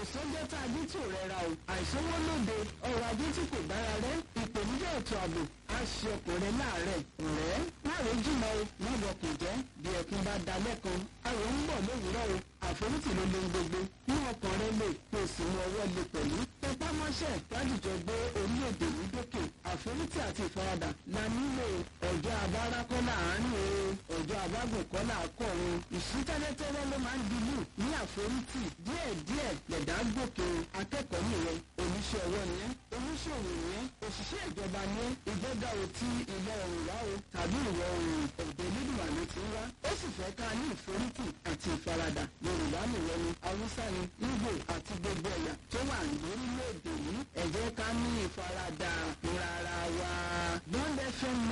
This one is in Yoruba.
sọ́jọ́ tá a jí tí ò rẹra o àìsówó lóde ọrọ̀ ajé tí kò dára rẹ ìpèníjà ètò ààbò á ṣe ọkùnrin láàárẹ̀ ọ̀rẹ́ láàrẹ̀ jìnnà o má bọkùn jẹ́ bí ẹkún bá da lẹ́kan ayọ̀ ń bọ̀ lówùúrọ̀ o àforítì ló lé gbogbo ní ọkàn rẹ lè kó o sì mú ọwọ́ lè pẹ̀lú tẹpá mọ́ṣẹ́ lájùjọ gbé orílẹ̀-èdè yìí dókè àforítì àti ìfaradà la nílò ọjọ́ abára kọ́ láàárín o ọjọ́ abágùn kọ́ làákọ̀run ìṣítẹ́lẹ́tẹ́lẹ́ ló máa ń dilú ní àforítì díẹ̀díẹ̀ lẹ̀dá gòkè akẹ́kọ̀ọ́ nìyẹn oníṣẹ́ ọwọ́ ni ẹ́ oníṣòwò ni ẹ́ òṣìṣẹ́ ìjọba ni ẹ́ ìjọba ò ti ìlọ oòrùn wá o tàbí ìwọ̀ oòrùn ọ̀dọ̀ nídùúwà ló ti ń wá ó sì fẹ́ ká ní ìforítì àti ìfaradà yorùbá nìyẹn ni haúsá ni ìgbò àti gbogbo ẹ̀yà tó wà lórílẹ̀‐èdè yìí ẹ jẹ́ ká ní ìfaradà fúnra wa. bond fm